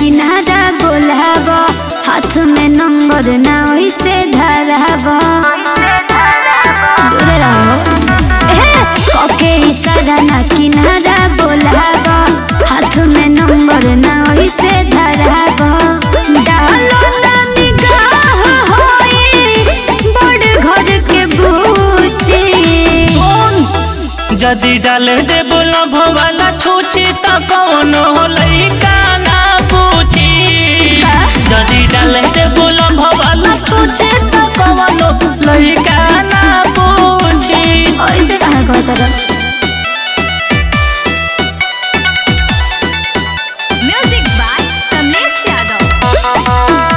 किनारा बोलाब हाथ में नंबर ना वैसे धराब दूरे रहो ए, कके इशारा ना किनारा बोलाब हाथ में नंबर ना वैसे धराब डालो ना निगाह होई बड़ घर के बूची जदि डाल दे बोला भवाला छूची त कौनो लइका ना पूछी जदि डाल दे बोला भवाला छूची त कौनो लइका ना पूछी ऐसे कहा कहता रहा म्यूजिक बाय कमलेश यादव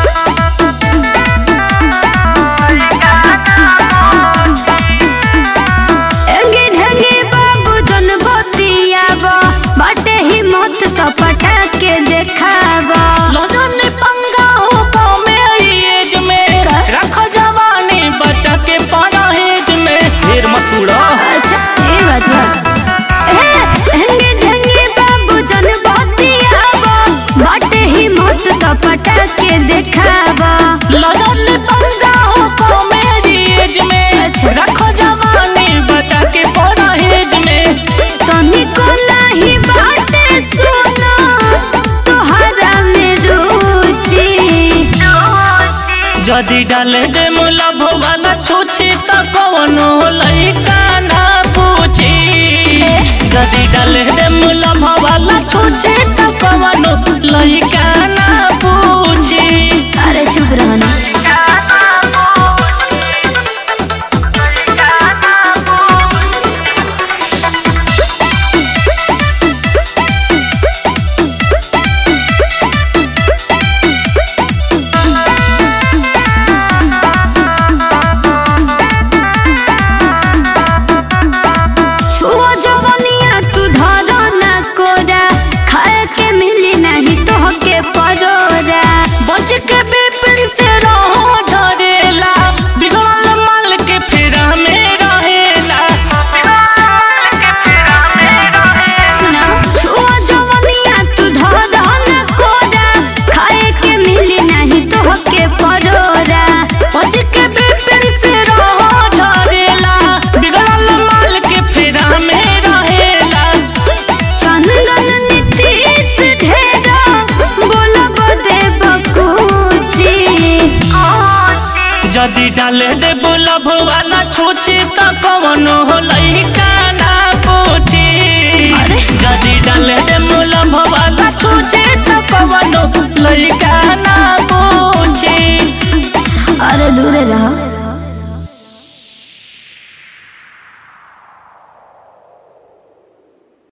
एंगे ढंगे बाबू जन बतियाब बाटे ही मत तो पटा के देखाब लजन पंगा हो कमे एज में रख जवानी बच्चा के परहेज में ढेर मत उड़ा अच्छा ये बात बा ए, एंगे ढंगे बाबू जन बतियाब बाटे ही मत तो पटा के देखाब लजन पंगा हो कमे एज में अच्छा। रख जवानी बच्चा के परहेज में तनिको नाही बाटे सुना तोहरा में रुचि जदि डाले दे मुला भवाला छूछी त कौनो लइका ना पूछी जदि डाले दे मुला भवाला छूछी त कौनो लइका ना पूछी अरे चुप रहना छुओ जवनिया तू धरो ना कोरा खाए के मिली नहीं तोहके परोरा बच के बेपिन से रहो झरेला बिगड़ल माल के फेरा में रहेला सुना छुओ जवनिया तू धरो ना कोरा खाए के मिली नहीं तोहके परोरा बच के बेपिन से रहो झरेला बिगड़ल माल के फेरा में रहेला चंदन नीतीश ढेरा बोलब देव कुची जदि डाले दे बोलब वाला छूछी त कौनो लइका ना पूछी अरे। जदि डाले दे बोलब वाला छूछी त कौनो लइका ना पूछी अरे दूरे रहो